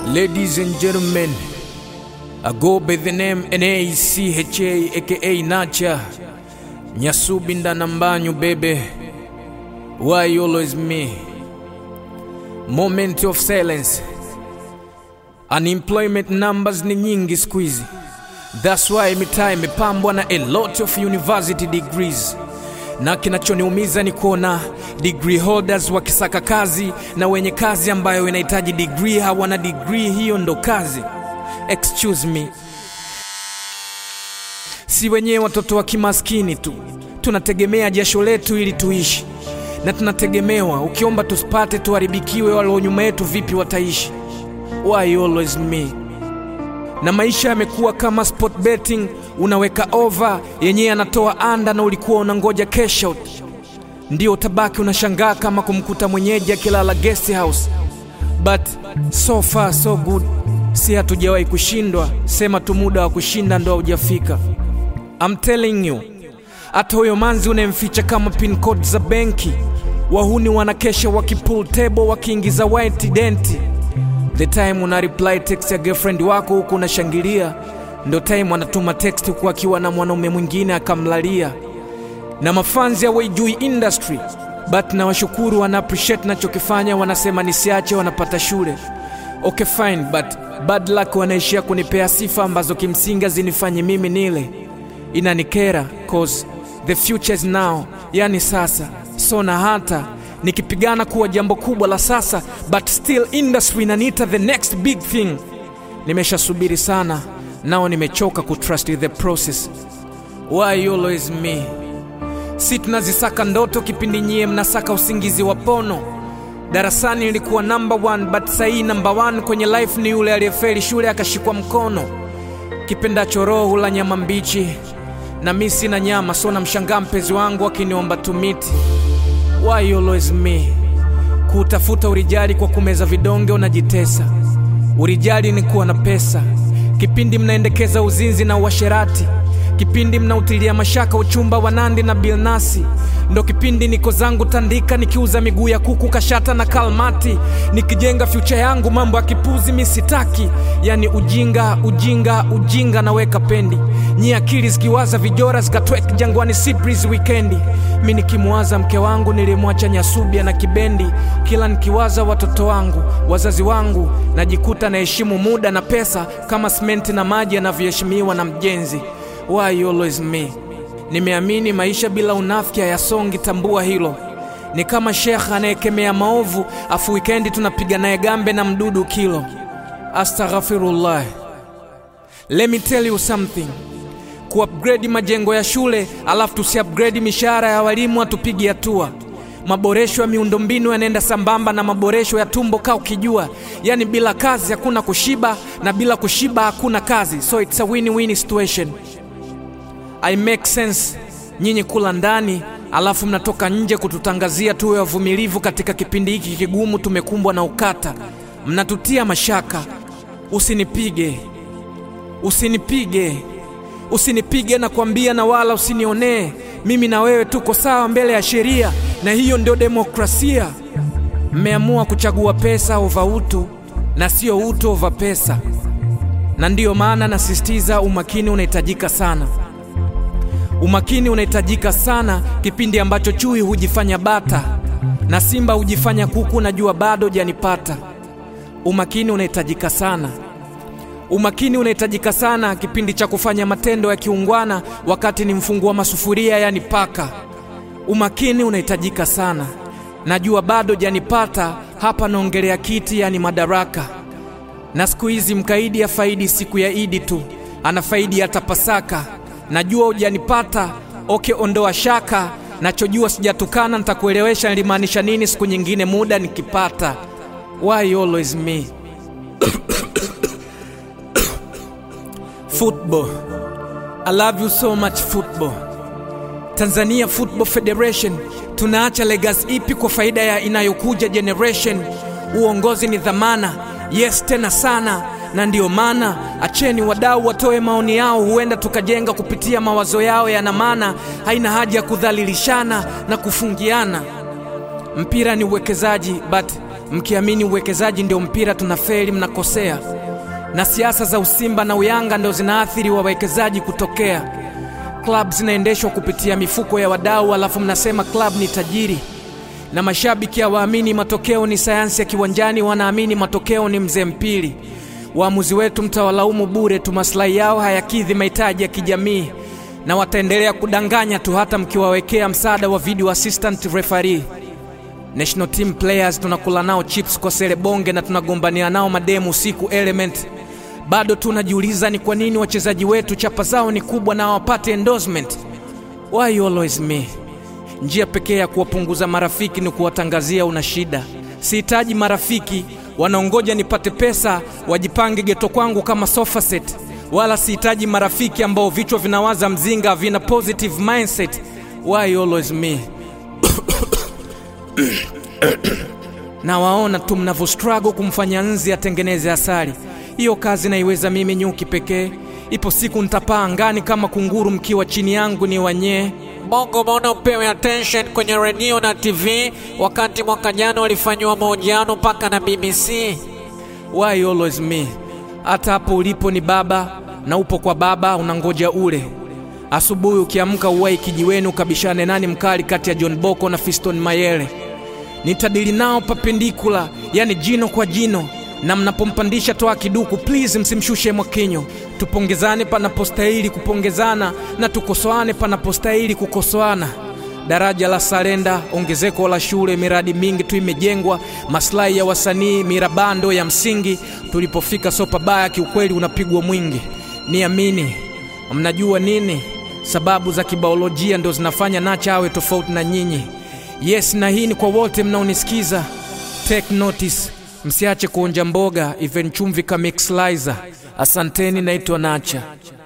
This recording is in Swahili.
Ladies and gentlemen, I go by the name NACHA aka Nacha Nyasubi Ndanambanyu baby. Why you always me? Moment of silence. Unemployment numbers ni nyingi siku hizi. That's why mitaa imepambwa na a lot of university degrees na kinachoniumiza ni kuona degree holders wakisaka kazi na wenye kazi ambayo inahitaji degree hawana degree, hiyo ndo kazi. Excuse me, si wenyewe watoto wa kimaskini tu tunategemea jasho letu ili tuishi, na tunategemewa ukiomba tusipate tuharibikiwe, walio nyuma yetu vipi wataishi? Why always me? na maisha yamekuwa kama sport betting, unaweka over yenyewe anatoa anda na ulikuwa unangoja cash out, ndio utabaki unashangaa kama kumkuta mwenyeji akilala guest house. But so far so good, si hatujawahi kushindwa, sema tu muda wa kushinda ndo haujafika. I'm telling you, hata huyo manzi unayemficha kama pin code za benki, wahuni wanakesha wakipull table wakiingiza white denti the time una reply text ya girlfriend wako huku unashangilia, ndo time anatuma text huku akiwa na mwanaume mwingine akamlalia. Na mafanzi hawaijui industry, but na washukuru wana appreciate nachokifanya, wanasema nisiache, wanapata shule. Okay fine, but bad luck wanaishia kunipea sifa ambazo kimsingi zinifanye mimi nile. Inanikera cause the future is now, yani sasa. So na hata nikipigana kuwa jambo kubwa la sasa, but still industry inaniita the next big thing. Nimeshasubiri sana, nao nimechoka kutrust the process. Why always me? Si tunazisaka ndoto kipindi nyie mnasaka usingizi wa pono. Darasani nilikuwa number one, but sahii number one kwenye life ni yule aliyefeli shule akashikwa mkono. Kipendacho roho hula nyama mbichi, na mi sina nyama, so namshangaa mpenzi wangu akiniomba tumiti. Why always me? Kutafuta urijali kwa kumeza vidonge unajitesa. Urijali ni kuwa na pesa. Kipindi mnaendekeza uzinzi na uasherati, kipindi mnautilia mashaka uchumba wa Nandi na Bilnasi, ndo kipindi niko zangu Tandika nikiuza miguu ya kuku Kashata na Kalmati, nikijenga future yangu. Mambo ya kipuzi mi sitaki, yani ujinga ujinga ujinga, naweka pendi nyi akili zikiwaza vijora zikatwek jangwani Cyprus wikendi. Mi nikimwaza mke wangu nilimwacha Nyasubia na Kibendi, kila nikiwaza watoto wangu wazazi wangu najikuta naheshimu muda na pesa kama simenti na maji yanavyoheshimiwa na mjenzi. Why always me? Nimeamini maisha bila unafiki hayasongi, tambua hilo. Ni kama shekha anayekemea maovu afu wikendi tunapiga naye gambe na mdudu kilo. Astaghfirullah. Let me tell you something kuupgrade majengo ya shule alafu tusiupgrade mishahara ya walimu, hatupigi hatua. Maboresho ya miundombinu yanaenda sambamba na maboresho ya tumbo, kaa ukijua, yani bila kazi hakuna kushiba na bila kushiba hakuna kazi, so it's a win-win situation. I make sense nyinyi kula ndani alafu mnatoka nje kututangazia tuwe wavumilivu katika kipindi hiki kigumu, tumekumbwa na ukata, mnatutia mashaka. Usinipige, usinipige usinipige na kuambia, na wala usinionee. Mimi na wewe tuko sawa mbele ya sheria, na hiyo ndio demokrasia. Mmeamua kuchagua pesa ova utu na sio utu ova pesa, na ndiyo maana nasisitiza umakini unahitajika sana. Umakini unahitajika sana kipindi ambacho chui hujifanya bata na simba hujifanya kuku. Najua bado janipata. Umakini unahitajika sana. Umakini unahitajika sana kipindi cha kufanya matendo ya kiungwana wakati ni mfungua masufuria, yani paka. Umakini unahitajika sana. Najua bado janipata hapa, naongelea kiti, yani madaraka. Na siku hizi mkaidi afaidi siku ya Idi tu, ana faidi hata Pasaka. Najua hujanipata, oke, ondoa shaka. Nachojua sijatukana, nitakuelewesha nilimaanisha nini siku nyingine muda nikipata. Why always me? Football. I love you so much football. Tanzania Football Federation, tunaacha legacy ipi kwa faida ya inayokuja generation? Uongozi ni dhamana, yes tena sana, na ndiyo maana acheni wadau watoe maoni yao, huenda tukajenga kupitia mawazo yao yana maana. Haina haja ya kudhalilishana na kufungiana. Mpira ni uwekezaji, but mkiamini uwekezaji ndio mpira, tunafeli, mnakosea. Na siasa za usimba na uyanga ndio zinaathiri wawekezaji kutokea. Club zinaendeshwa kupitia mifuko ya wadau, alafu mnasema club ni tajiri na mashabiki hawaamini matokeo ni sayansi ya kiwanjani, wanaamini matokeo ni mzee mpili. Waamuzi wetu mtawalaumu bure tu, maslahi yao hayakidhi mahitaji ya kijamii, na wataendelea kudanganya tu hata mkiwawekea msaada wa video assistant referee. National team players tunakula nao chips kwa sele bonge na tunagombania nao mademu usiku element. Bado tunajiuliza ni kwa nini wachezaji wetu chapa zao ni kubwa na hawapate endorsement. Why always me? Njia pekee ya kuwapunguza marafiki ni kuwatangazia una shida. Sihitaji marafiki wanaongoja nipate pesa wajipange geto kwangu kama sofa set, wala sihitaji marafiki ambao vichwa vinawaza mzinga, vina positive mindset. Why always me? na waona tu mnavyo struggle kumfanya nzi atengeneze asali. Hiyo kazi naiweza mimi nyuki pekee. Ipo siku nitapaa angani kama kunguru, mkiwa chini yangu ni wanyee Bongo mbona upewe attention kwenye redio na TV wakati mwaka jana walifanyiwa mahojiano mpaka na BBC? Why always me? Hata hapo ulipo ni baba na upo kwa baba, unangoja ule asubuhi. Ukiamka uwai kijiweni ukabishane nani mkali kati ya John Boko na Fiston Mayele. Nitadili nao papendikula, yani jino kwa jino, na mnapompandisha toa kiduku, please msimshushe Mwakinyo. Tupongezane panapostahili kupongezana na tukosoane panapostahili kukosoana. Daraja la Salenda, ongezeko la shule, miradi mingi tu imejengwa, maslahi ya wasanii, mirabando ya msingi. Tulipofika sopa baya, kiukweli unapigwa mwingi. Niamini, mnajua nini? Sababu za kibaolojia ndo zinafanya Nacha awe tofauti na nyinyi. Yes, na hii ni kwa wote mnaonisikiza. Take notice, msiache kuonja mboga, even chumvi ka mixlizer. Asanteni, naitwa Nacha.